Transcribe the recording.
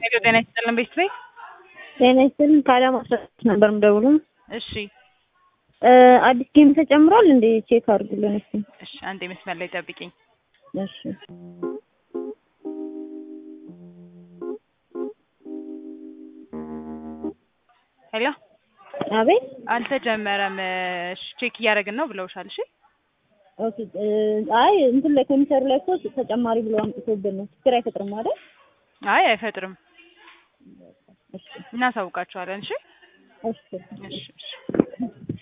ሄሎ ጤና ይስጥልን ቤት ቤት ጤና ይስጥልን ከአዳማ አስራስድስት ነበር የምደውለው። እሺ አዲስ ጌም ተጨምሯል እንዴ? ቼክ አድርጉልን እስኪ። እሺ አንዴ መስመር ላይ ጠብቂኝ። እሺ ሄሎ አቤት። አልተጀመረም። እሺ ቼክ እያደረግን ነው ብለውሻል። እሺ ኦኬ አይ እንትን ላይ ኮምፒውተሩ ላይ እኮ ተጨማሪ ብሎ አምጥቶብን ነው። ችግር አይፈጥርም አይደል? አይ አይፈጥርም። እሺ እናሳውቃቸዋለን። እሺ እሺ እሺ እሺ